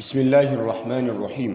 بسم الله الرحمن الرحيم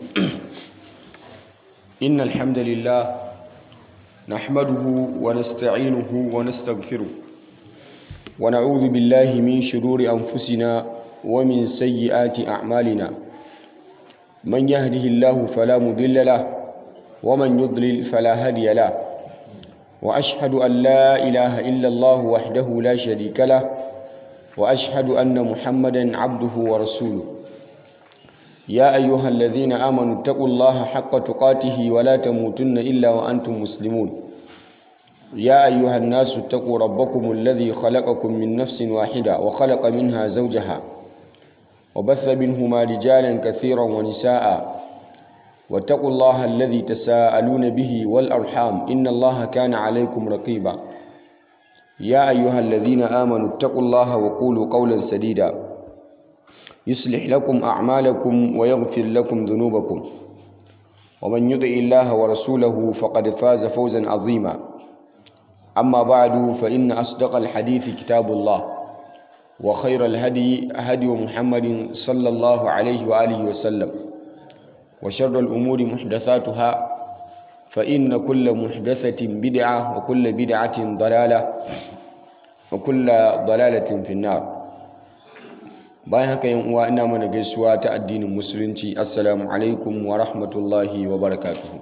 إن الحمد لله نحمده ونستعينه ونستغفره ونعوذ بالله من شرور أنفسنا ومن سيئات أعمالنا من يهده الله فلا مضل له ومن يضلل فلا هادي له وأشهد أن لا إله إلا الله وحده لا شريك له وأشهد أن محمدا عبده ورسوله يا أيها الذين آمنوا اتقوا الله حق تقاته ولا تموتن إلا وأنتم مسلمون يا أيها الناس اتقوا ربكم الذي خلقكم من نفس واحدة وخلق منها زوجها وبث منهما رجالا كثيرا ونساء واتقوا الله الذي تساءلون به والأرحام إن الله كان عليكم رقيبا يا أيها الذين آمنوا اتقوا الله وقولوا قولا سديدا يصلح لكم أعمالكم ويغفر لكم ذنوبكم ومن يطع الله ورسوله فقد فاز فوزا عظيما أما بعد فإن أصدق الحديث كتاب الله وخير الهدي هدي محمد صلى الله عليه وآله وسلم وشر الأمور محدثاتها فإن كل محدثة بدعة وكل بدعة ضلالة وكل ضلالة في النار bayan haka yan uwa ina mana gaisuwa ta addinin musulunci assalamu alaikum wa rahmatullahi wa barakatuhu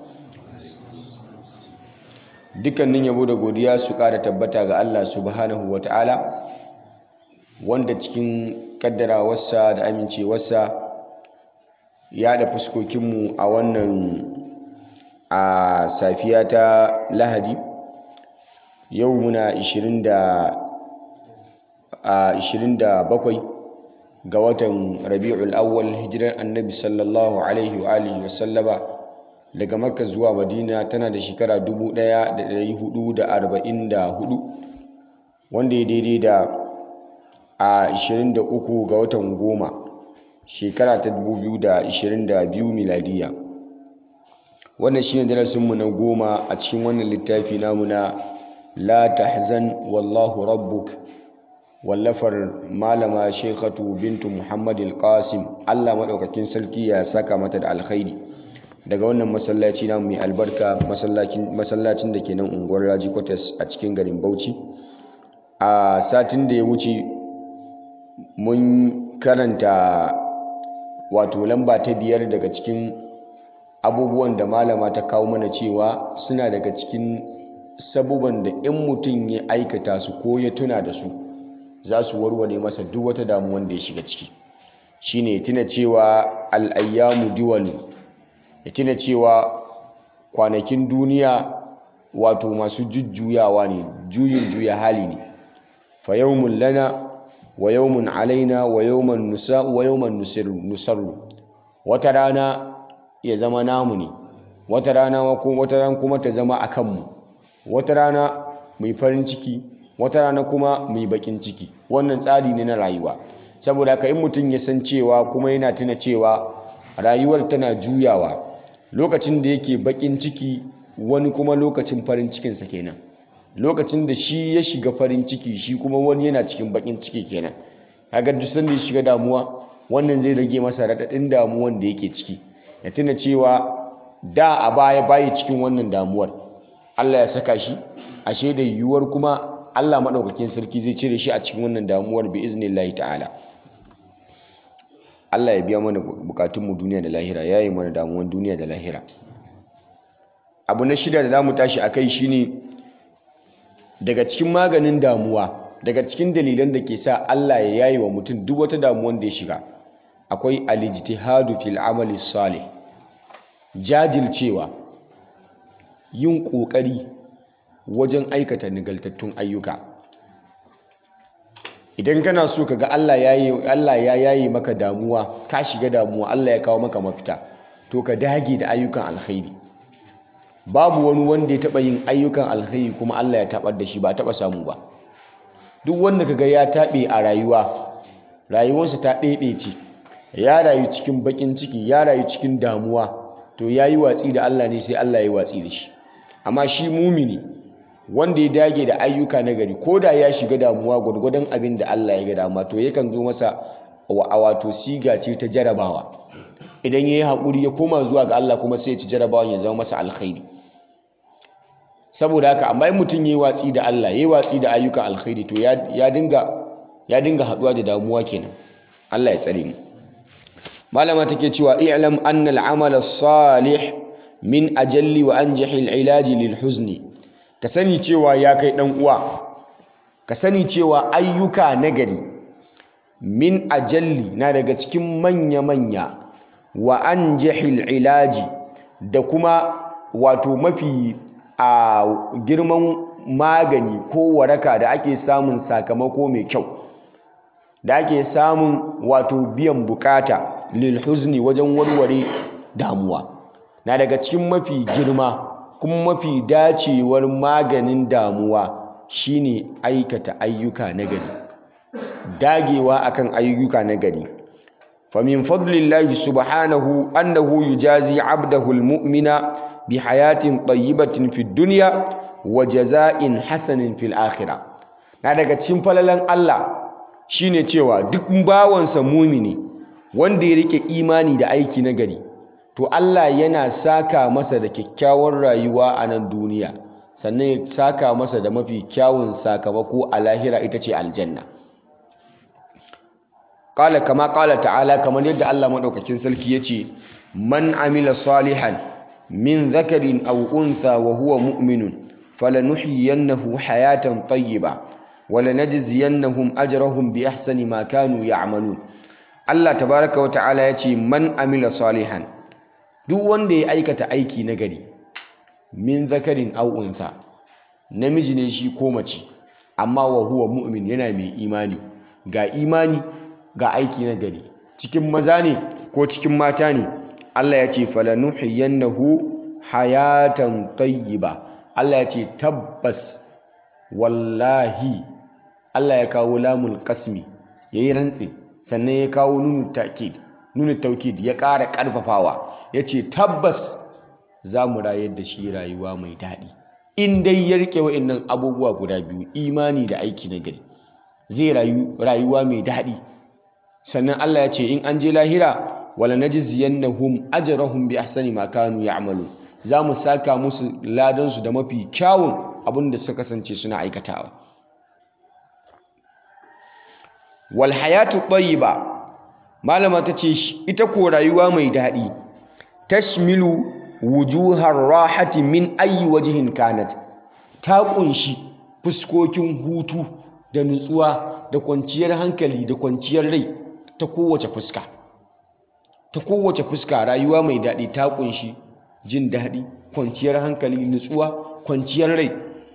dukkanin yabo da godiya su ƙara tabbata ga Allah subhanahu wa ta'ala wanda cikin kaddarawarsa da amincewarsa ya da fuskokinmu a wannan a safiya ta lahadi yau muna 27 ga watan rabi'ul awwal hijirar annabi sallallahu alaihi wa alihi wasallama daga makka zuwa madina tana da shekara 1444 wanda ya daidai da a 23 ga watan goma shekara ta 2022 miladiya wannan shine darasinmu na goma a cikin wannan littafi namu na la tahzan wallahu rabbuk wallafar malama shekhatu bintu muhammad al-qasim allah maɗaukakin sarki ya saka mata da alkhairi daga wannan masallaci namu mai albarka masallacin da ke nan unguwar raji kwatas a cikin garin bauchi a satin da ya wuce mun karanta wato lamba ta biyar daga cikin abubuwan da malama ta kawo mana cewa suna daga cikin sabuban da in mutum ya aikata su ko ya tuna da su za su warware masa duk wata damuwan da ya shiga ciki shine tuna cewa al'ayyamu diwalu ya tuna cewa kwanakin duniya wato masu jujjuyawa ne juyin juya hali ne fa yawmun lana wa yawmun alaina wa yawman nusa wa yawman nusarru wata rana ya zama namu ne wata rana wata rana kuma ta zama akan mu wata rana mai farin ciki wata rana kuma mai bakin ciki wannan tsari ne na rayuwa saboda ka in mutum ya san cewa kuma yana tuna cewa rayuwar tana juyawa lokacin da yake bakin ciki wani kuma lokacin farin cikinsa kenan lokacin da shi ya shiga farin ciki shi kuma wani yana cikin bakin ciki kenan kaga duk sanda ya shiga damuwa wannan zai rage masa raɗaɗin damuwan da yake ciki ya tuna cewa da a baya bayi cikin wannan damuwar Allah ya saka shi ashe da yiwuwar kuma Allah maɗaukakin sarki zai cire shi a cikin wannan damuwar bi iznillahi ta'ala Allah ya biya mana bukatunmu duniya da lahira ya yi mana damuwan duniya da lahira abu na shida da za mu tashi a kai shine daga cikin maganin damuwa daga cikin dalilan da ke sa Allah ya yayi wa mutum duk wata damuwan da ya shiga akwai alijtihadu fil amali salih jajircewa yin ƙoƙari wajen aikata nagaltattun ayyuka idan kana so ka ga Allah ya yayi maka damuwa ka shiga damuwa Allah ya kawo maka mafita to ka dage da ayyukan alkhairi babu wani wanda ya taɓa yin ayyukan alkhairi kuma Allah ya taɓar da shi ba taɓa samu ba duk wanda ka ga ya taɓe a rayuwa rayuwarsa ta ɗaiɗaice ya rayu cikin baƙin ciki ya rayu cikin damuwa to ya yi watsi da Allah ne sai Allah ya yi watsi da shi amma shi mumini wanda ya dage da ayyuka na gari ko da ya shiga damuwa gwargwadon abin da Allah ya ga dama to yakan zo masa a wato siga ce ta jarabawa idan ya yi haƙuri ya koma zuwa ga Allah kuma sai ya ci jarabawan ya zama masa alkhairi saboda haka amma in mutum ya yi watsi da Allah ya yi watsi da ayyukan alkhairi to ya dinga ya dinga haɗuwa da damuwa kenan Allah ya tsare mu malama take cewa i'lam anna al-amal as-salih min ajalli wa anjahi al-ilaj lil huzni ka sani cewa ya kai dan uwa ka sani cewa ayyuka nagari min ajalli na daga cikin manya-manya wa anjahi al-ilaj da kuma wato mafi a girman magani ko waraka da ake samun sakamako mai kyau da ake samun wato biyan bukata lil huzni wajen warware damuwa na daga cikin mafi girma kuma mafi dacewar maganin damuwa shine aikata ayyuka nagari dagewa akan ayyuka nagari famin fadlillahi subhanahu annahu yujazi abdahu almu'mina bi hayatin tayyibatin fid dunya wa jaza'in hasanin fil akhirah na daga cikin falalan Allah shine cewa duk bawansa mumini wanda ya rike imani da aiki na gari to Allah yana saka masa da kyakkyawar rayuwa a nan duniya sannan ya saka masa da mafi kyawun sakamako a lahira ita ce aljanna qala kama qala ta'ala kamar yadda Allah madaukakin sarki yace man amila salihan min dhakarin aw untha wa huwa mu'minun falanuhyiyannahu hayatan tayyiba walanajziyannahum ajrahum bi ahsani ma kanu ya'malun Allah tabaraka wa ta'ala yace man amila salihan duk wanda ya aikata aiki na gari min zakarin aw untha namiji ne shi ko mace amma wa huwa mu'min yana mai imani ga imani ga aiki na gari cikin maza ne ko cikin mata ne Allah ya ce falanuhiyannahu hayatan tayyiba Allah ya ce tabbas wallahi Allah ya kawo lamul qasmi yayi rantsi sannan ya kawo nunu ta'kid nunu taukid ya ƙara ƙarfafawa ya ce tabbas za mu rayar da shi rayuwa mai daɗi in dai ya riƙe wa'innan abubuwa guda biyu imani da aiki na gari zai rayu rayuwa mai daɗi sannan Allah ya ce in an je lahira wala najziyannahum ajrahum bi ahsani ma kanu ya'malu za mu saka musu ladansu da mafi kyawun abin da suka kasance suna aikatawa wal hayatu tayyiba malama ta ce ita ko rayuwa mai daɗi tashmilu wujuhar rahati min ayi wajihin kanat ta ƙunshi fuskokin hutu da nutsuwa da kwanciyar hankali da kwanciyar rai ta kowace fuska ta kowace fuska rayuwa mai daɗi ta ƙunshi jin daɗi kwanciyar hankali nutsuwa kwanciyar rai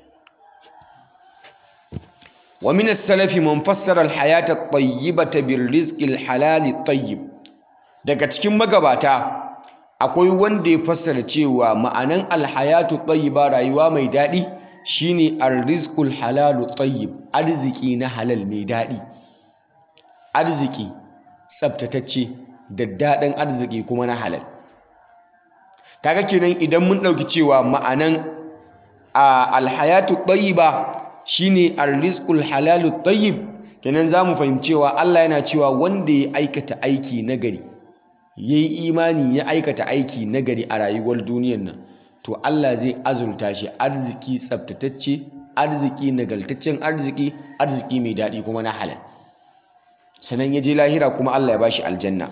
ومن السلف من فسر الحياة الطيبة بالرزق الحلال الطيب daga cikin magabata akwai wanda ya fassara cewa ma'anan alhayatu tayyiba rayuwa mai daɗi shine arrizqul halalu tayyib arziki na halal mai daɗi arziki tsaftatacce da daɗin arziki kuma na halal kaga kenan idan mun ɗauki cewa ma'anan alhayatu tayyiba shine arrizqul halalu tayyib kenan zamu fahimcewa Allah yana cewa wanda ya aikata aiki nagari yayi imani ya aikata aiki nagari a rayuwar duniyar nan to Allah zai azurta shi arziki tsaftatacce arziki nagaltaccen arziki arziki mai daɗi kuma na halal sannan ya je lahira kuma Allah ya bashi aljanna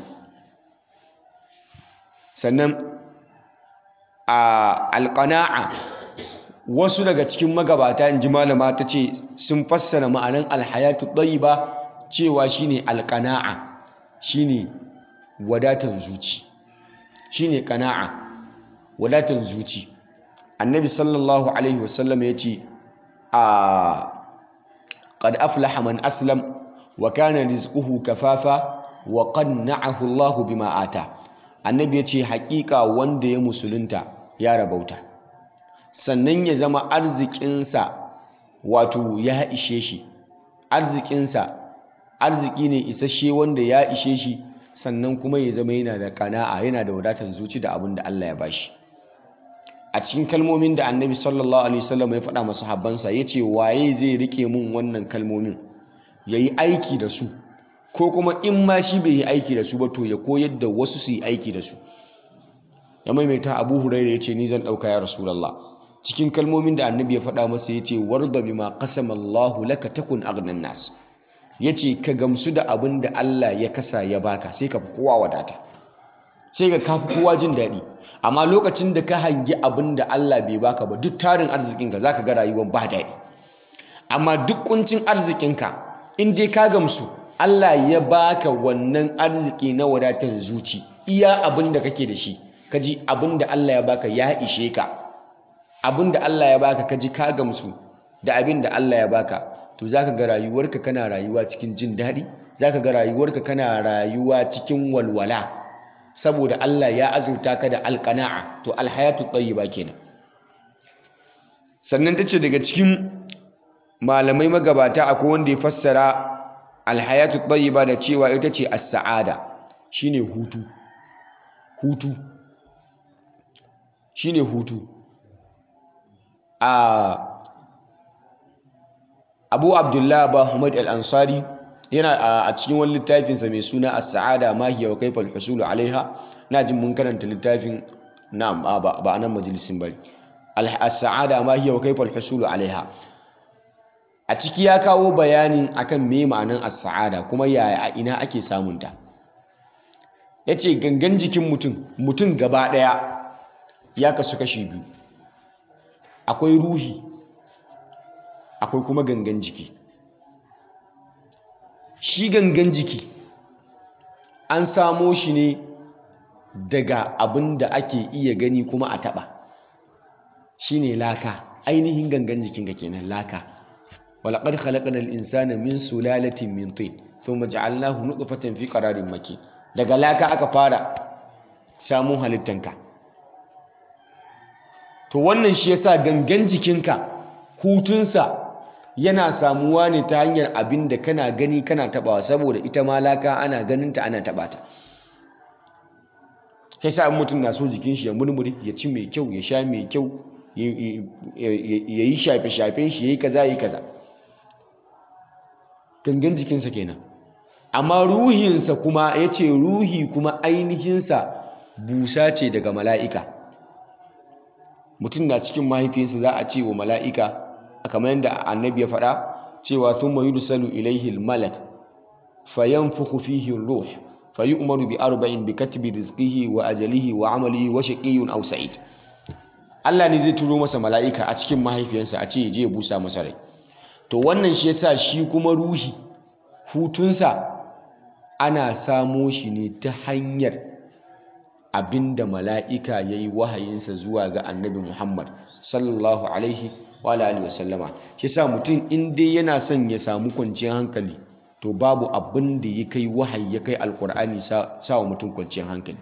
sannan a alqana'a wasu daga cikin magabata in ji malama ta ce sun fassara ma'anan alhayatu ba cewa shine alqana'a shine wadatan zuci shine qana'a wadatan zuci annabi sallallahu alaihi wasallam ya ce a qad aflaha man aslam wa kana rizquhu kafafa wa qanna'ahu Allah bima ata annabi ya ce haƙiƙa wanda ya musulunta ya rabauta sannan ya zama arzikinsa wato ya ishe shi arzikinsa arziki ne isasshe wanda ya ishe shi sannan kuma ya zama yana da kana'a yana da wadatar zuci da abin da Allah ya bashi a cikin kalmomin da annabi sallallahu alaihi wasallam ya faɗa masu habbansa ya ce waye zai rike mun wannan kalmomin ya yi aiki da su ko kuma in ma shi bai yi aiki da su ba to ya koyar da wasu su yi aiki da su ya maimaita abu huraira ya ce ni zan ɗauka ya rasulallah cikin kalmomin da annabi ya faɗa masa ya ce warda bima qasama Allahu laka takun aghnan nas ya ce ka gamsu da abin da Allah ya kasa ya baka sai ka fi kowa wadata sai ka kafi kowa jin daɗi amma lokacin da ka hangi abin da Allah bai baka ba duk tarin arzikinka za ka ga rayuwar ba daɗi amma duk kuncin arzikinka in dai ka gamsu Allah ya baka wannan arziki na wadatar zuci iya abin da kake da shi ka ji abin da Allah ya baka ya ishe ka abin da Allah ya baka ka ji ka gamsu da abin da Allah ya baka to za ka ga rayuwarka kana rayuwa cikin jin daɗi za ka ga rayuwarka kana rayuwa cikin walwala saboda Allah ya azurta ka da alƙana'a to alhayatu tayyiba kenan sannan tace daga cikin malamai magabata akwai wanda ya fassara alhayatu tayyiba da cewa ita ce as-sa'ada shine hutu hutu shine hutu a Abu Abdullah Bahmad al-Ansari yana a cikin wani littafinsa mai suna as-sa'ada ma hiya wa kayfa al-husul alaiha na jin mun karanta littafin na'am ba ba nan majalisin bari as-sa'ada ma hiya wa kayfa al-husul alaiha a ciki ya kawo bayanin akan me ma'anan as-sa'ada kuma yaya a ina ake samun ta yace gangan jikin mutum mutum gaba daya ya kasu kashi biyu akwai ruhi akwai kuma gangan jiki shi gangan jiki an samo shi ne daga abin da ake iya gani kuma a taɓa shi ne laka ainihin gangan jikinka kenan laka walaƙar khalaƙar al'insana min sulalatin min tin sun maja'alnahu nutfatan fi ƙararin maki daga laka aka fara samun halittanka to wannan shi yasa gangan jikinka hutunsa yana samuwa ne ta hanyar abin da kana gani kana tabawa saboda ita ma laka ana ganinta ana taba ta kai sa mutum na so jikin shi ya murmuri ya ci mai kyau ya sha mai kyau ya yi shafe-shafen shi ya yi kaza ya yi kaza gangan jikinsa kenan amma ruhinsa kuma ya ce ruhi kuma ainihinsa busa ce daga mala'ika mutum na cikin mahaifinsa za a ce wa mala'ika kamar yadda annabi ya faɗa cewa thumma yursalu ilayhi al-malak fayanfukhu fihi ar-ruh fayu'maru bi arba'in bi katbi rizqihi wa ajalihi wa amalihi wa shaqiyyun aw sa'id Allah ne zai turo masa mala'ika a cikin mahaifiyarsa a ce je ya busa masa rai to wannan shi yasa shi kuma ruhi hutunsa ana samo shi ne ta hanyar abinda mala'ika yayi wahayinsa zuwa ga annabi Muhammad sallallahu alaihi wa alihi wasallama shi sa mutum in dai yana son ya samu kwanciyar hankali to babu abin da ya kai wahayi ya kai alkur'ani sa wa mutum kwanciyar hankali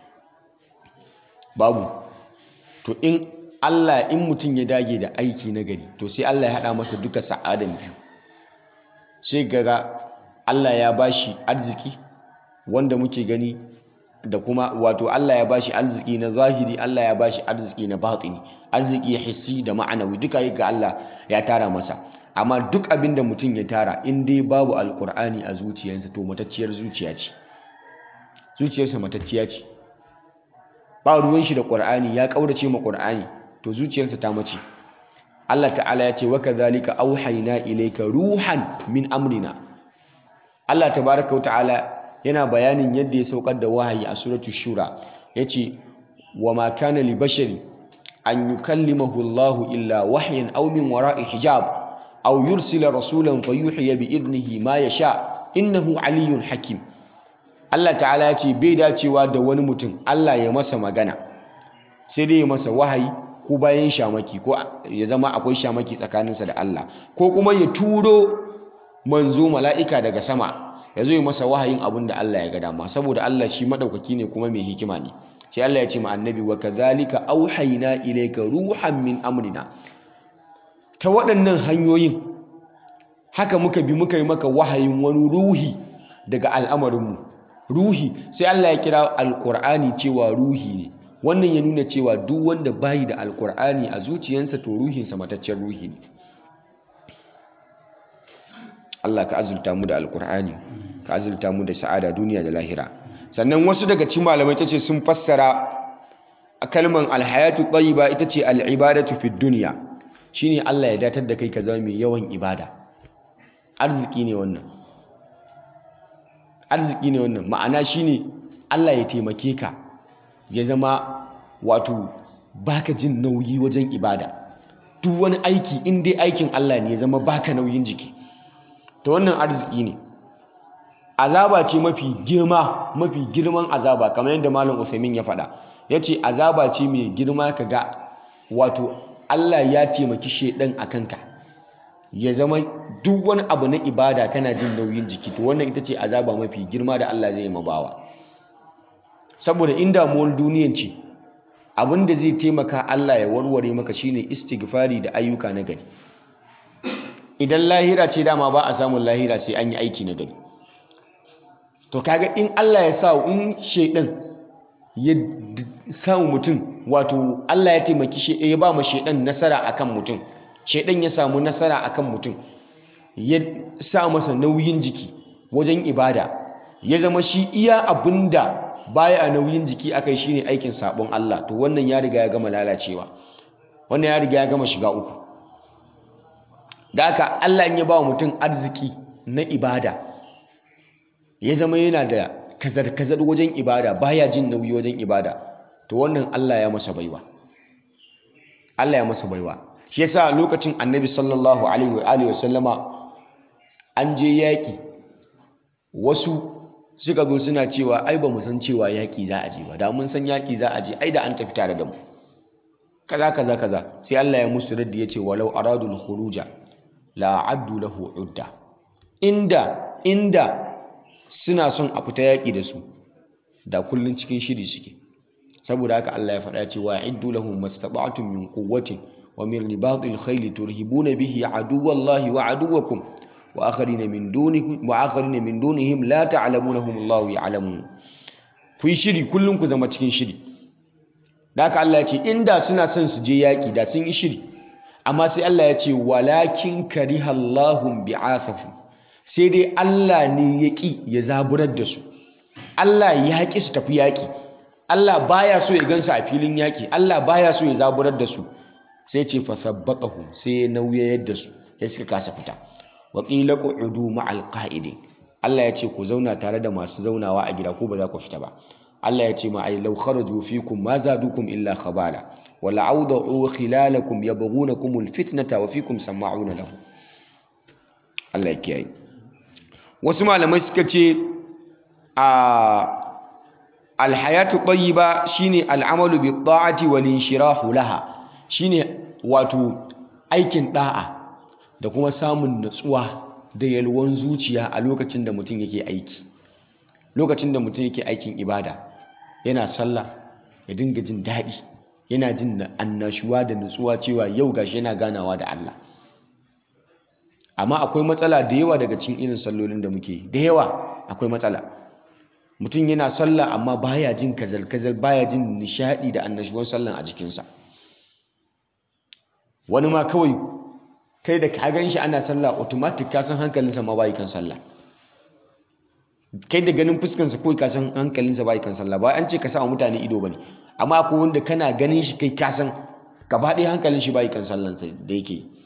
babu to in Allah in mutum ya dage da aiki na gari to sai Allah ya haɗa masa duka sa'adan biyu sai gaga Allah ya bashi arziki wanda muke gani da kuma wato Allah ya bashi arziki na zahiri Allah ya bashi arziki na batini arziki hissi da ma'anawi duka yi ga Allah ya tara masa amma duk abin da mutum ya tara in dai babu alkur'ani a zuciyarsa to matacciyar zuciya ce zuciyarsa matacciya ce ba ruwan shi da qur'ani ya kaurace ma qur'ani to zuciyarsa ta mace Allah ta'ala ya ce wa kadhalika auhayna ilayka ruhan min amrina Allah tabaaraka wa ta'ala yana bayanin yadda ya saukar da wahayi a suratu shura yace wa ma kana li bashari an yukallimahu Allahu illa wahyan aw min wara'i hijab aw yursila rasulan fayuhiya bi idnihi ma yasha innahu aliyyun hakim Allah ta'ala yace bai dacewa da wani mutum Allah ya masa magana sai dai ya masa wahayi ko bayan shamaki ko ya zama akwai shamaki tsakaninsa da Allah ko kuma ya turo manzo mala'ika daga sama ya zo yi masa wahayin abin da Allah ya ga dama saboda Allah shi madaukaki ne kuma mai hikima ne sai Allah ya ce ma annabi wa kadhalika auhayna ilayka ruhan min amrina ta waɗannan hanyoyin haka muka bi muka yi maka wahayin wani ruhi daga al'amarinmu ruhi sai Allah ya kira alqur'ani cewa ruhi ne wannan ya nuna cewa duk wanda bayi da alqur'ani a zuciyarsa to ruhinsa mataccen ruhi ne Allah ka azurta mu da alqur'ani ka azurta mu da sa'ada duniya da lahira sannan wasu daga cikin malamai tace sun fassara kalman alhayatu tayyiba ita ce al'ibadatu fid dunya shine Allah ya datar da kai ka zama mai yawan ibada arziki ne wannan arziki ne wannan ma'ana shine Allah ya taimake ka ya zama wato baka jin nauyi wajen ibada duk wani aiki in dai aikin Allah ne ya zama baka nauyin jiki to wannan arziki ne azaba ce mafi girma mafi girman azaba kamar yadda malam Usaimin ya faɗa yace azaba ce mai girma kaga wato Allah ya taimaki shedan a kanka ya zama duk wani abu na ibada kana jin nauyin jiki to wannan ita ce azaba mafi girma da Allah zai mabawa saboda in damuwar duniyan ce abin da zai taimaka Allah ya warware maka shine istighfari da ayyuka na gari idan lahira ce dama ba a samun lahira sai an yi aiki na gari to kaga in Allah ya sa in shedan ya samu mutum wato Allah ya taimaki shi ya ba ma shedan nasara akan mutum shedan ya samu nasara akan mutum ya sa masa nauyin jiki wajen ibada ya zama shi iya abinda baya a nauyin jiki akai shine aikin sabon Allah to wannan ya riga ya gama lalacewa wannan ya riga ya gama shiga uku da haka Allah in ya ba mutum arziki na ibada ya zama yana da kazar-kazar wajen ibada baya jin nauyi wajen ibada to wannan Allah ya masa baiwa Allah ya masa baiwa shi yasa lokacin Annabi sallallahu alaihi wa alihi wasallama an je yaki wasu suka zo suna cewa ai ba mu san cewa yaki za a je ba da mun san yaki za a je ai da an tafi tare da mu kaza kaza kaza sai Allah ya musu raddi yace walau aradul khuruja la addu lahu udda inda inda suna son a fita yaƙi da su da kullun cikin shiri suke saboda haka Allah ya faɗa cewa iddu lahum mastata'tum min quwwatin wa min ribatil khayli turhibuna bihi aduwallahi wa aduwakum wa akharina min dunikum wa akharina min dunihim la ta'lamunahum Allahu ya'lamun ku yi shiri kullun ku zama cikin shiri da haka Allah ya ce inda suna son su je yaƙi da sun yi shiri amma sai Allah ya ce walakin karihallahum bi'athahum sai dai Allah ne ya ƙi ya zaburar da su Allah ya ƙi su tafi yaƙi Allah baya so ya gansu a filin yaƙi Allah baya so ya zaburar da su sai ce fa sabbaqahum sai ya nauyayar da su sai suka kasa fita wa qila qu'udu ma'al qa'idin Allah ya ce ku zauna tare da masu zaunawa a gida ko ba za ku fita ba Allah ya ce ma ai law kharaju fikum ma zadukum illa khabala wa la'awda'u khilalakum yabghunakum alfitnata wa fikum sama'una lahu Allah ya kiyaye wasu malamai suka ce a alhayatu tayyiba shine al'amalu bi ta'ati wal inshirahu laha shine wato aikin da'a da kuma samun natsuwa da yalwan zuciya a lokacin da mutum yake aiki lokacin da mutum yake aikin ibada yana sallah ya dinga jin daɗi yana jin annashuwa da nutsuwa cewa yau gashi yana ganawa da Allah amma akwai matsala da yawa daga cikin irin sallolin da muke da yawa akwai matsala mutum yana sallah amma baya jin kazal-kazal baya jin nishadi da annashuwan sallan a jikinsa wani ma kawai kai da ka gan shi ana sallah automatic ka san hankalinsa ma bai kan sallah kai da ganin fuskansa kawai ka san hankalinsa bai kan sallah ba an ce ka sa wa mutane ido bane amma akwai wanda kana ganin shi kai ka san gaba ɗaya hankalin shi bai kan sallansa da yake yi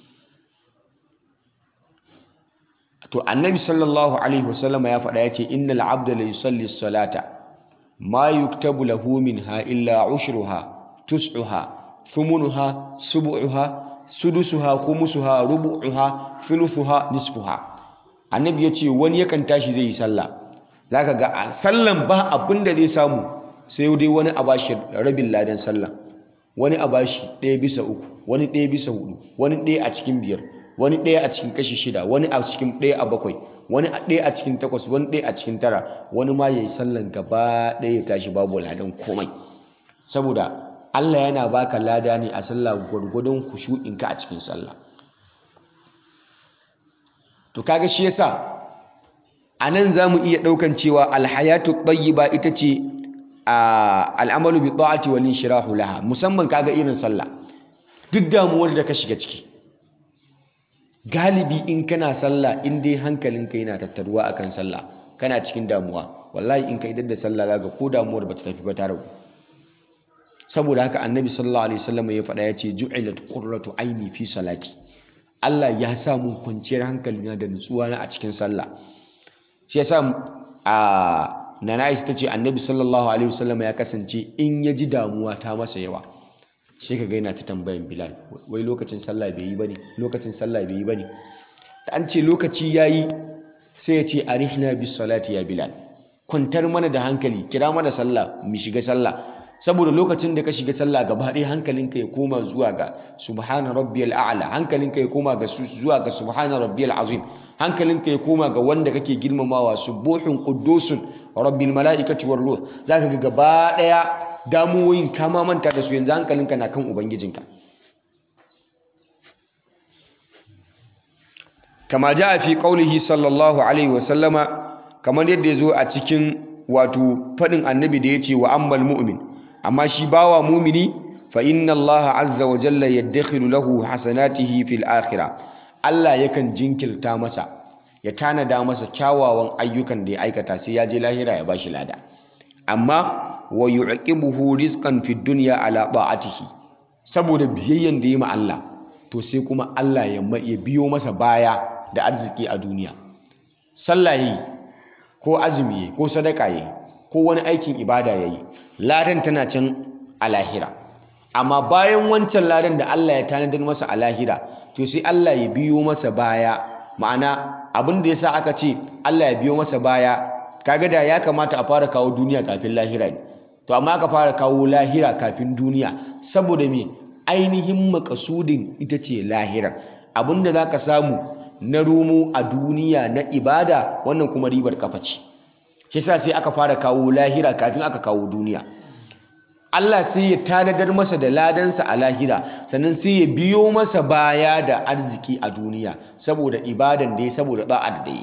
to annabi sallallahu alaihi wasallam ya faɗa ya ce innal abda la yusalli salata ma yuktabu lahu minha illa ushruha tus'uha thumunuha subu'uha sudusuha khumusuha rubu'uha thuluthuha nisfuha annabi ya ce wani yakan tashi zai yi sallah zaka ga a sallan ba abin da zai samu sai dai wani a bashi rabin ladan sallah wani a bashi ɗaya bisa uku wani ɗaya bisa hudu wani ɗaya a cikin biyar wani ɗaya a cikin kashi shida wani a cikin ɗaya a bakwai wani ɗaya a cikin takwas wani ɗaya a cikin tara wani ma ya yi sallan gaba ɗaya ya tashi babu ladan komai saboda Allah yana baka lada ne a sallah gwargwadon kushu'inka a cikin sallah to kaga shi yasa a nan za mu iya ɗaukan cewa alhayatu ba ita ce al'amalu bi ta'ati wal inshirahu laha musamman kaga irin sallah duk damuwar da ka shiga ciki galibi in kana sallah in dai hankalinka yana tattaruwa akan sallah kana cikin damuwa wallahi in ka idar da sallah zaka ko damuwar bata tafi ba ta ragu saboda haka annabi sallallahu alaihi wasallam ya faɗa ya ce ju'ilat qurratu aini fi salati Allah ya sa mun kwanciyar hankali na da nutsuwa na a cikin sallah shi yasa a nana Aisha tace annabi sallallahu alaihi wasallam ya kasance in ya ji damuwa ta masa yawa sai ka ga yana ta tambayan Bilal wai lokacin sallah bai yi bane lokacin sallah bai yi bane da an ce lokaci yayi sai ya ce arihna bis salati ya Bilal kwantar mana da hankali kira mana sallah mu shiga sallah saboda lokacin da ka shiga sallah gaba ɗaya hankalinka ya koma zuwa ga subhana rabbiyal a'la hankalinka ya koma ga zuwa ga subhana rabbiyal azim hankalinka ya koma ga wanda kake girmamawa subuhun quddusun rabbil malaikati war ruh zaka ga gaba ɗaya damuwoyin kama manta da su yanzu hankalinka na kan ubangijinka kama ja fi qaulihi sallallahu alaihi wa sallama kamar yadda ya zo a cikin wato faɗin annabi da ya ce wa ammal mu'min amma shi bawa mumini fa inna Allah azza wa jalla yaddakhilu lahu hasanatihi fil akhirah Allah yakan jinkirta masa ya tanada masa kyawawan ayyukan da ya aikata sai ya je lahira ya bashi lada amma wa yu'qibuhu rizqan fid dunya ala ta'atihi saboda biyayyan da ya ma Allah to sai kuma Allah ya biyo masa baya da arziki a duniya sallah yi ko azumi ko sadaka yi ko wani aikin ibada yayi ladan tana can a lahira amma bayan wancan ladan da Allah ya tanadar masa a lahira to sai Allah ya biyo masa baya ma'ana abin da yasa aka ce Allah ya biyo masa baya kaga da ya kamata a fara kawo duniya kafin lahira ne to amma aka fara kawo lahira kafin duniya saboda me ainihin makasudin ita ce lahira abinda zaka samu na rumu a duniya na ibada wannan kuma ribar kafa ce shi sa sai aka fara kawo lahira kafin aka kawo duniya Allah sai ya tanadar masa da ladansa a lahira sannan sai ya biyo masa baya da arziki a duniya saboda ibadan da ya saboda da'ar da yi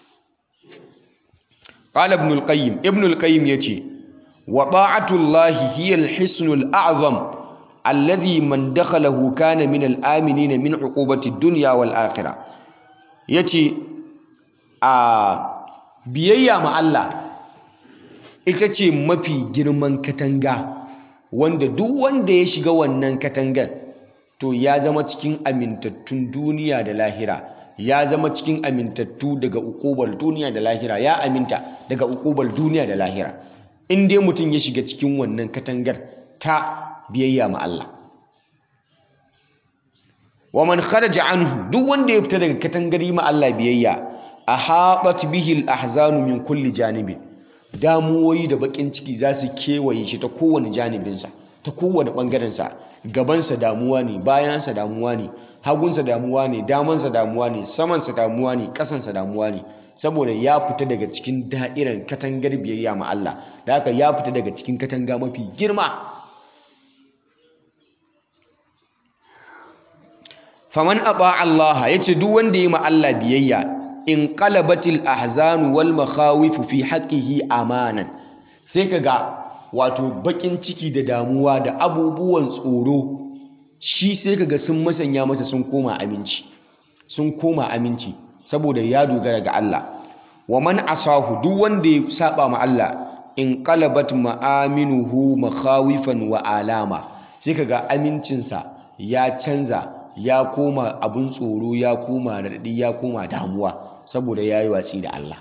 qala ibn al-qayyim ibn al-qayyim yace wa ta'atullahi hiya al-hisn al-a'zam alladhi man dakhalahu kana min al-aminin min uqubati ad-dunya wal akhirah yace a biyayya ma Allah ita ce mafi girman katanga wanda duk wanda ya shiga wannan katangar to ya zama cikin amintattun duniya da lahira ya zama cikin amintattu daga ukubar duniya da lahira ya aminta daga ukubar duniya da lahira in dai mutum ya shiga cikin wannan katangar ta biyayya ma Allah wa man kharaja anhu duk wanda ya fita daga katangar ma Allah biyayya ahabat bihi al-ahzanu min kulli janibin damuwoyi da bakin ciki za su kewaye shi ta kowane janibinsa ta kowane ɓangarensa gabansa damuwa ne bayansa damuwa ne hagunsa damuwa ne damansa damuwa ne samansa damuwa ne ƙasansa damuwa ne saboda ya fita daga cikin da'irar katangar biyayya ma Allah da haka ya fita daga cikin katanga mafi girma faman aba Allah yace duk wanda ya ma Allah biyayya in qalabatil ahzanu wal makhawifu fi haqqihi amanan sai kaga wato bakin ciki da damuwa da abubuwan tsoro shi sai kaga sun masanya masa sun koma aminci sun koma aminci saboda ya dogara ga Allah wa man asahu duk wanda ya saba ma Allah in qalabat ma'aminuhu makhawifan wa alama sai kaga amincinsa ya canza ya koma abun tsoro ya koma raɗaɗi ya koma damuwa saboda ya yi watsi da Allah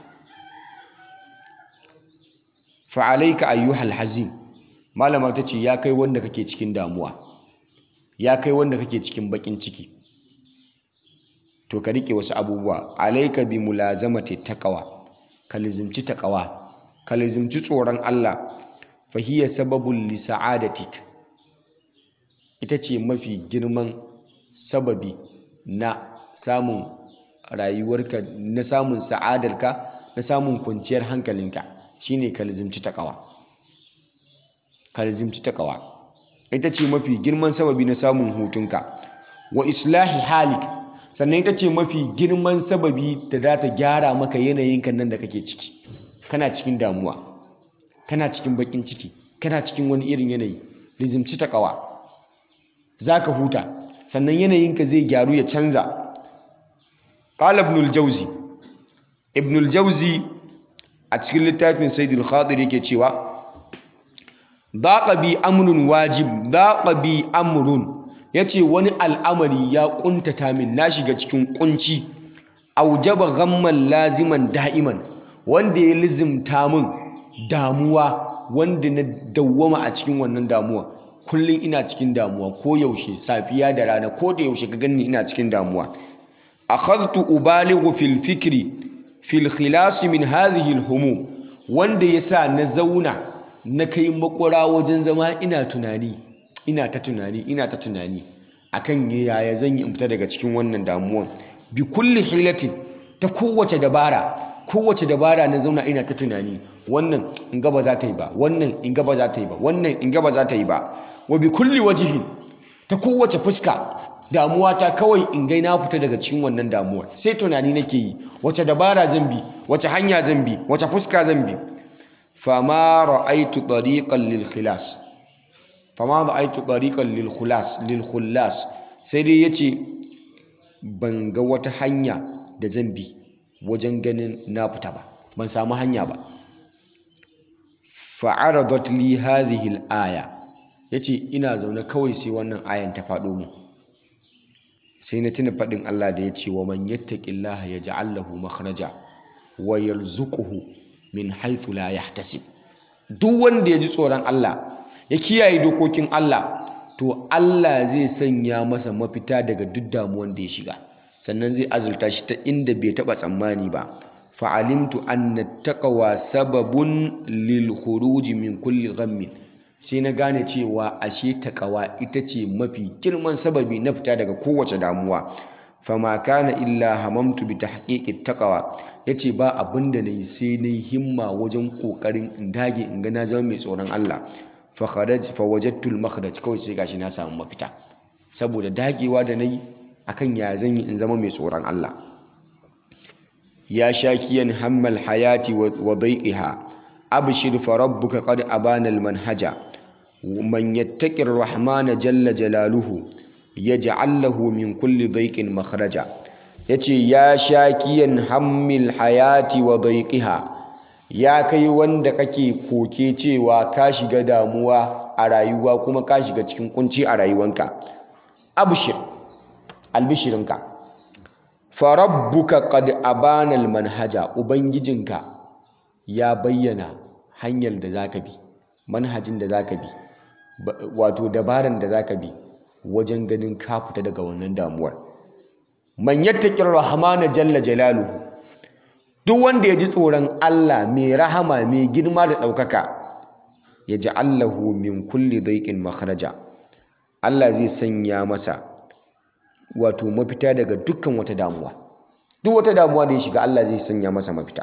fa'alaika ayyuhal hazin malama ta ce ya kai wanda kake cikin damuwa ya kai wanda kake cikin bakin ciki to ka rike wasu abubuwa alaika bi mulazamati taqwa ka lizimci taqwa ka lizimci tsoron Allah fa hiya sababul li sa'adatik ita ce mafi girman sababi na samun rayuwarka na samun sa'adarka na samun kwanciyar hankalinka shine ka lizimci taqwa ka lizimci taqwa ita ce mafi girman sababi na samun hutunka wa islahi halik sannan ita ce mafi girman sababi da za ta gyara maka yanayinka nan da kake ciki kana cikin damuwa kana cikin bakin ciki kana cikin wani irin yanayi lizimci taqwa zaka huta sannan yanayinka zai gyaru ya canza qala ibn al-jawzi ibn al-jawzi a cikin littafin saidul khadir yake cewa daqa bi amrun wajib daqa bi amrun yace wani al'amari ya kuntata min na shiga cikin kunci aujaba ghamman laziman da'iman wanda ya lizimta min damuwa wanda na dawwama a cikin wannan damuwa kullum ina cikin damuwa ko yaushe safiya da rana ko da yaushe ka ganni ina cikin damuwa akhadtu ubalighu fil fikri fil khilas min hadhihi al humum wanda yasa na zauna na kai makura wajen zama ina tunani ina ta tunani ina ta tunani akan yaya zan yi in fita daga cikin wannan damuwan bi kulli hilatin ta kowace dabara kowace dabara na zauna ina ta tunani wannan in ga ba za ta yi ba wannan in ga ba za ta yi ba wannan in ga ba za ta yi ba wa bi kulli wajhin ta kowace fuska damuwa ta kawai in ga na fita daga cikin wannan damuwar sai tunani nake yi wace dabara zan bi wace hanya zan bi wace fuska zan bi fama ra'aitu tariqan lil khilas fama ra'aitu tariqan lil khulas lil khullas sai dai yace ban ga wata hanya da zan bi wajen ganin na fita ba ban samu hanya ba fa'aradat li hadhihi al-aya yace ina zaune kawai sai wannan ayan ta faɗo mu sai na tuna faɗin Allah da yace wa man yattaqillaha yaj'al lahu makhraja wa yarzuquhu min haythu la yahtasib duk wanda ya ji tsoron Allah ya kiyaye dokokin Allah to Allah zai sanya masa mafita daga duk damuwan da ya shiga sannan zai azulta shi ta inda bai taba tsammani ba fa'alimtu anna taqwa sababun lil khuruj min kulli ghammin sai na gane cewa ashe taqwa ita ce mafi girman sababi na fita daga kowace damuwa fama kana illa hamamtu bi tahqiqi taqwa yace ba abinda nayi sai nayi himma wajen kokarin in dage in ga na zama mai tsoron Allah fa kharaj fa wajadtu al makhraj kawai sai gashi na samu mafita saboda dagewa da nayi akan ya zan yi in zama mai tsoron Allah ya shakiyan hammal hayati wa daiqiha abshir fa rabbuka qad abana al manhaja man yattaqi ar-rahmana jalla jalaluhu yaj'al lahu min kulli daiqin makhraja yace ya shakiyan hammil hayati wa daiqiha ya kai wanda kake koke cewa ka shiga damuwa a rayuwa kuma ka shiga cikin kunci a rayuwanka abshir albishirinka farabbuka qad abana almanhaja ubangijinka ya bayyana hanyar da zaka bi manhajin da zaka bi wato dabaran da zaka bi wajen ganin ka fita daga wannan damuwar man yattaqir rahmana jalla jalaluhu duk wanda ya ji tsoron Allah mai rahama mai girma da ɗaukaka ya ji Allahu min kulli daiƙin makharaja Allah zai sanya masa wato mafita daga dukkan wata damuwa duk wata damuwa da ya shiga Allah zai sanya masa mafita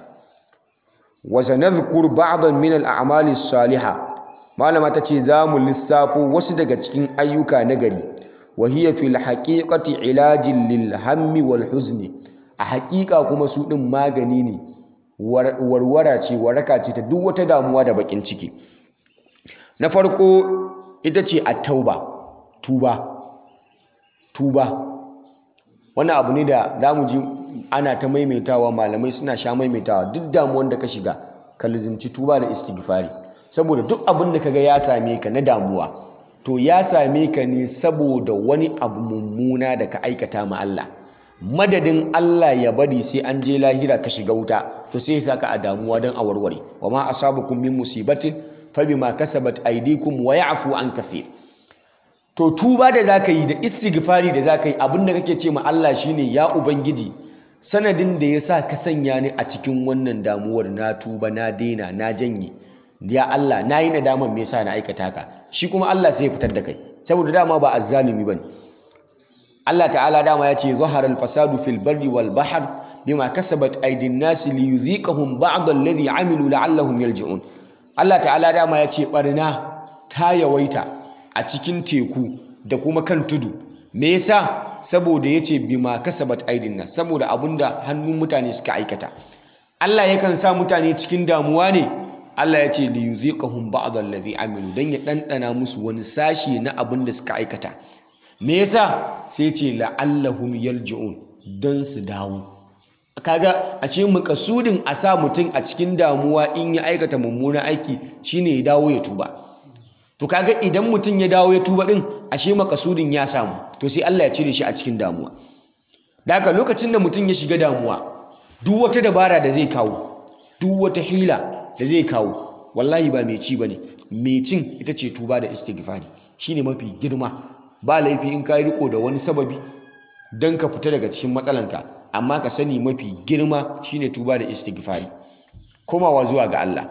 wa sanadhkur ba'dan min al-a'mali as-salihah malama tace za mu lissafo wasu daga cikin ayyuka na gari wa hiya fil haqiqati ilajin lil hammi wal huzni a haƙiƙa kuma su ɗin magani ne warwara ce waraka ce ta duk wata damuwa da baƙin ciki na farko ita ce a tauba tuba tuba wani abu ne da za mu ji ana ta maimaitawa malamai suna sha maimaitawa duk damuwan da ka shiga ka lizimci tuba da istighfari saboda duk abin da kaga ya same ka na damuwa to ya same ka ne saboda wani abu mummuna da ka aikata ma Allah madadin Allah ya bari sai an je lahira ka shiga wuta to sai ya saka a damuwa don a warware wa ma asabakum min musibatin fa bima kasabat aydikum wa ya'fu an kathir to tuba da zaka yi da istighfari da zaka yi abinda kake ce ma Allah shine ya ubangiji sanadin da yasa ka sanya ni a cikin wannan damuwar na tuba na daina na janye ya Allah na yi nadaman me yasa na aikata ka shi kuma Allah sai ya fitar da kai saboda dama ba azzalumi bane Allah ta'ala dama ya ce zahara al-fasadu fil barri wal bahr bima kasabat aydin nas li yudhiqahum ba'd alladhi amilu la'allahum yarji'un Allah ta'ala dama ya ce barna ta yawaita a cikin teku da kuma kan tudu me yasa saboda yace bima kasabat aydin nas saboda abunda hannun mutane suka aikata Allah yakan sa mutane cikin damuwa ne Allah ya ce li yudhiqahum ba'd alladhi amilu dan ya dandana musu wani sashi na abin da suka aikata me yasa sai ce la'allahum yarji'un don su dawo kaga a ce makasudin a sa mutum a cikin damuwa in ya aikata mummunan aiki shine ya dawo ya tuba to kaga idan mutum ya dawo ya tuba din ashe makasudin ya samu to sai Allah ya cire shi a cikin damuwa da haka lokacin da mutum ya shiga damuwa duk wata dabara da zai kawo duk wata hila da zai kawo wallahi ba mai ci bane mai cin ita ce tuba da istighfari shine mafi girma ba laifi in ka riko da wani sababi don ka fita daga cikin matsalanka amma ka sani mafi girma shine tuba da istighfari komawa zuwa ga Allah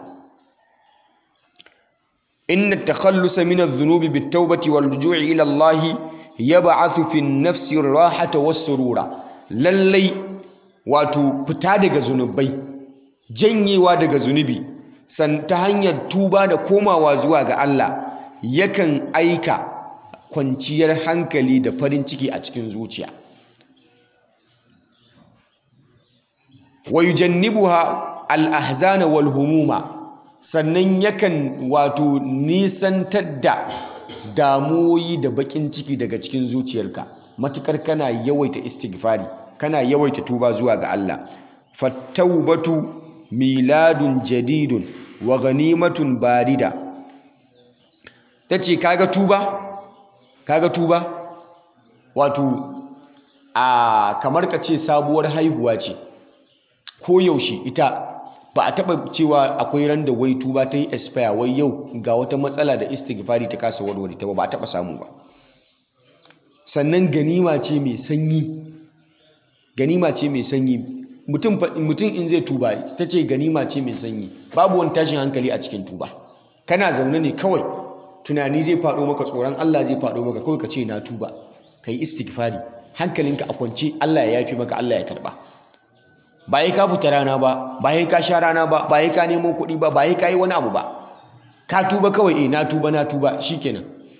inna takhallusa min adh-dhunubi bit-taubati wal-ruju'i ila Allah yab'athu fi an-nafsi ar-rahata was-surura lallai wato fita daga zunubai janyewa daga zunubi san ta hanyar tuba da komawa zuwa ga Allah yakan aika kwanciyar hankali da farin ciki a cikin zuciya wa yujannibuha al-ahzana wal humuma sannan yakan wato nisantar da damuwoyi da bakin ciki daga cikin zuciyarka matukar kana yawaita istighfari kana yawaita tuba zuwa ga Allah fattaubatu miladun jadidun wa ganimatun barida tace kaga tuba kaga tuba wato a kamar ka ce sabuwar haihuwa ce ko yaushe ita ba a taba cewa akwai ran da wai tuba ta yi expire wai yau ga wata matsala da istighfari ta kasa warware ta ba ba a taba samu ba sannan ganima ce mai sanyi ganima ce mai sanyi mutum mutum in zai tuba ta ce ganima ce mai sanyi babu wani tashin hankali a cikin tuba kana zaune ne kawai tunani zai faɗo maka tsoron Allah zai faɗo maka kawai ka ce na tuba ka yi istighfari hankalinka a kwance Allah ya yafi maka Allah ya karba ba yi ka fita rana ba ba yi ka sha rana ba ba yi ka nemo kuɗi ba ba yi ka yi wani abu ba ka tuba kawai eh na tuba na tuba shikenan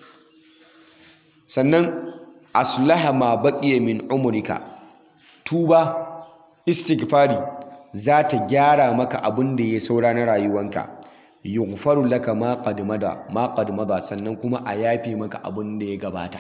sannan aslaha ma baqiya min umrika tuba istighfari za ta gyara maka abin da ya saura na rayuwanka yughfaru laka ma qad mada ma qad mada sannan kuma a yafe maka abin da ya gabata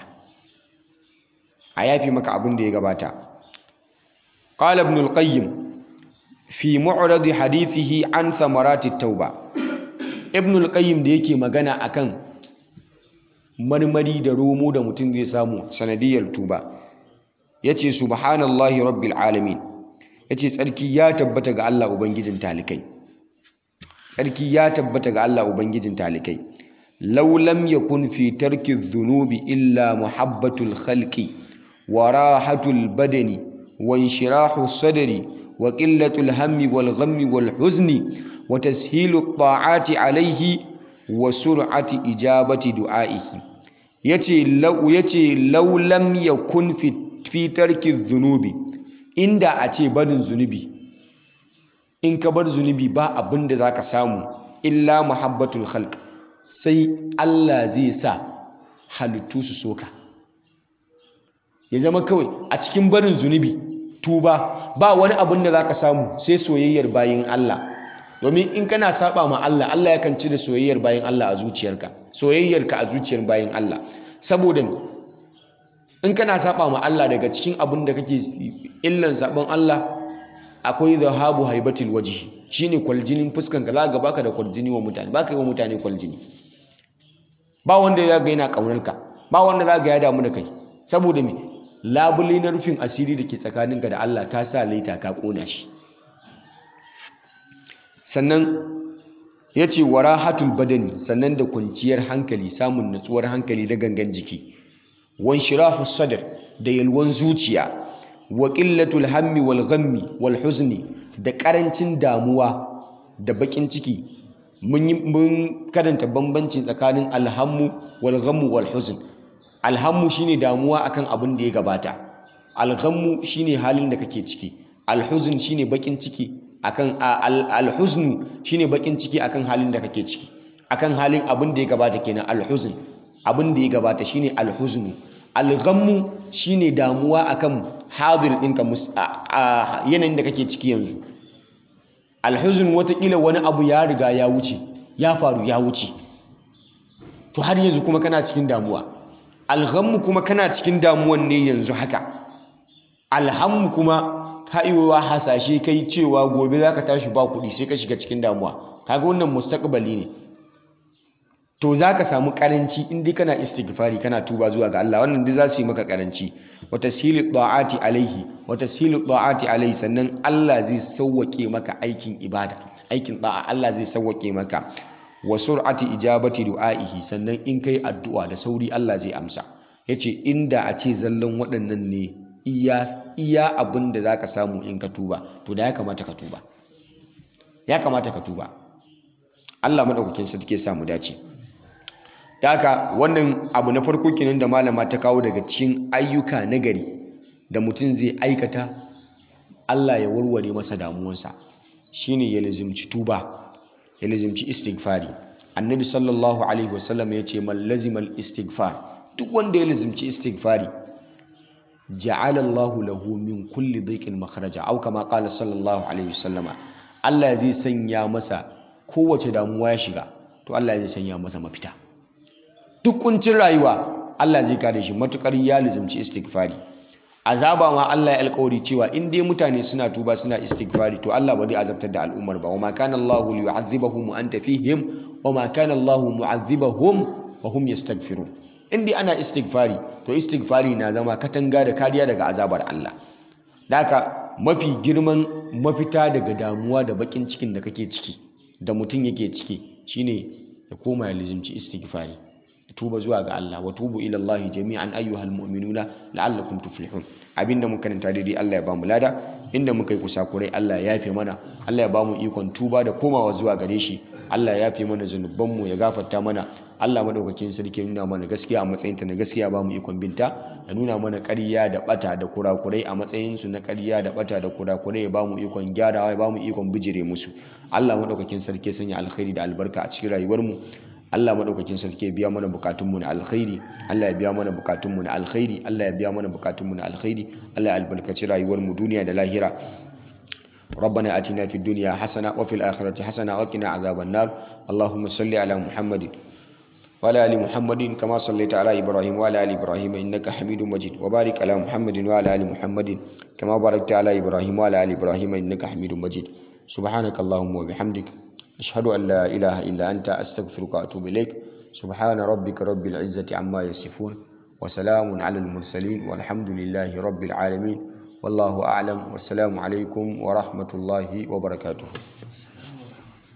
a yafe maka abin da ya gabata qala ibn al-qayyim fi mu'rad hadithihi an thamarati tauba ibn al-qayyim da yake magana akan marmari da romo da mutum zai samu sanadiyar tuba yace subhanallahi rabbil alamin yace tsarki ya tabbata ga Allah ubangijin talikai tsarki ya tabbata ga Allah ubangijin talikai law lam yakun fi tarki dhunubi illa muhabbatul khalqi wa rahatul badani wa inshirahu sadri wa qillatul hammi wal ghammi wal huzni wa tashilu ta'ati alayhi wa sur'ati ijabati du'aihi yace law yace law lam yakun fi fi tarki dhunubi inda a ce barin zunubi in ka bar zunubi ba abin da za ka samu illa muhabbatul khalq sai Allah zai sa halittu su soka ya zama kawai a cikin barin zunubi tuba ba wani abin da za ka samu sai soyayyar bayin Allah domin in kana saba ma Allah Allah yakan cire soyayyar bayin Allah a zuciyarka soyayyarka a zuciyar bayin Allah saboda in kana saba ma Allah daga cikin abin da kake illan sabon Allah akwai zahabu haibatul wajhi shine kwaljinin fuskan ka zaka baka da kwaljini wa mutane baka yi wa mutane kwaljini ba wanda ya ga yana kaunar ka ba wanda za ga ya damu da kai saboda me labule na rufin asiri da ke tsakaninka da Allah ka sa laita ka kona shi sannan ya ce warahatul badani sannan da kwanciyar hankali samun natsuwar hankali da gangan jiki wan shirahu sadr da yalwan zuciya wa qillatul hammi wal ghammi wal huzni da karancin damuwa da bakin ciki mun mun karanta bambanci tsakanin alhammu wal ghammu wal huzn alhammu shine damuwa akan abin da ya gabata alghammu shine halin da kake ciki alhuzn shine bakin ciki akan alhuznu shine bakin ciki akan halin da kake ciki akan halin abin da ya gabata kenan alhuzn abin da ya gabata shine alhuznu alghammu shine damuwa akan hadir ɗinka a yanayin da kake ciki yanzu alhuzun watakila wani abu ya riga ya wuce ya faru ya wuce to har yanzu kuma kana cikin damuwa alghammu kuma kana cikin damuwan ne yanzu haka alhammu kuma ha'iwa hasashe kai cewa gobe za ka tashi ba kuɗi sai ka shiga cikin damuwa kaga wannan mustaqbali ne to za ka samu karanci in dai kana istighfari kana tuba zuwa ga Allah wannan duk za su yi maka karanci wa tashilu ta'ati alaihi wa tashilu ta'ati alaihi sannan Allah zai sauwake maka aikin ibada aikin da'a Allah zai sauwake maka wa sur'ati ijabati du'aihi sannan in kai addu'a da sauri Allah zai amsa yace inda a ce zallan waɗannan ne iya iya abin da zaka samu in ka tuba to da ya kamata ka tuba ya kamata ka tuba Allah madaukakin sarki ya samu dace haka wannan abu na farko kenan da malama ta kawo daga cikin ayyuka nagari da mutum zai aikata Allah ya warware masa damuwansa shine ya lazimci tuba ya lazimci istighfari annabi sallallahu alaihi wasallam ya ce man lazimal istighfar duk wanda ya lazimci istighfari ja'ala Allahu lahu min kulli dhiqin makhraja au kama qala sallallahu alaihi wasallama Allah zai sanya masa kowace damuwa ya shiga to Allah zai sanya masa mafita duk kuncin rayuwa Allah zai kare shi matukar ya lazimci istighfari azaba ma Allah ya alƙawari cewa in dai mutane suna tuba suna istighfari to Allah ba zai azabtar da al'ummar ba wama kana Allahu liyu'adhibahum wa anta fihim wama kana Allahu mu'adhibahum wa hum yastaghfirun in dai ana istighfari to istighfari na zama katanga da kariya daga azabar Allah daka mafi girman mafita daga damuwa da bakin cikin da kake ciki da mutum yake ciki shine ya koma ya lizimci istighfari tuba zuwa ga Allah wa tubu ila Allah jami'an ayyuhal mu'minuna la'allakum tuflihun abinda muka karanta daidai Allah ya bamu lada inda muka yi kusakurai Allah ya yafe mana Allah ya bamu ikon tuba da komawa zuwa gare shi Allah ya yafe mana zunubanmu ya gafarta mana Allah madaukakin sarki ya nuna mana gaskiya a matsayinta na gaskiya bamu ikon binta ya nuna mana ƙarya da bata da kurakurai a matsayin su na ƙarya da bata da kurakurai ya bamu ikon gyarawa ya bamu ikon bijire musu Allah madaukakin sarki ya sanya alkhairi da albarka a cikin rayuwarmu Allah madaukakin sarki ya biya mana bukatunmu na alkhairi Allah ya biya mana bukatunmu na alkhairi Allah ya biya mana bukatunmu na alkhairi Allah ya albarkaci rayuwarmu duniya da lahira ربنا آتنا في الدنيا حسنة وفي الآخرة حسنة وقنا عذاب النار اللهم صل على محمد وعلى آل محمد كما صليت على إبراهيم وعلى آل إبراهيم إنك حميد مجيد وبارك على محمد وعلى آل محمد كما باركت على إبراهيم وعلى آل إبراهيم إنك حميد مجيد سبحانك اللهم وبحمدك أشهد أن لا إله إلا أنت أستغفرك وأتوب إليك سبحان ربك رب العزة عما يصفون وسلام على المرسلين والحمد لله رب العالمين والله أعلم والسلام عليكم ورحمة الله وبركاته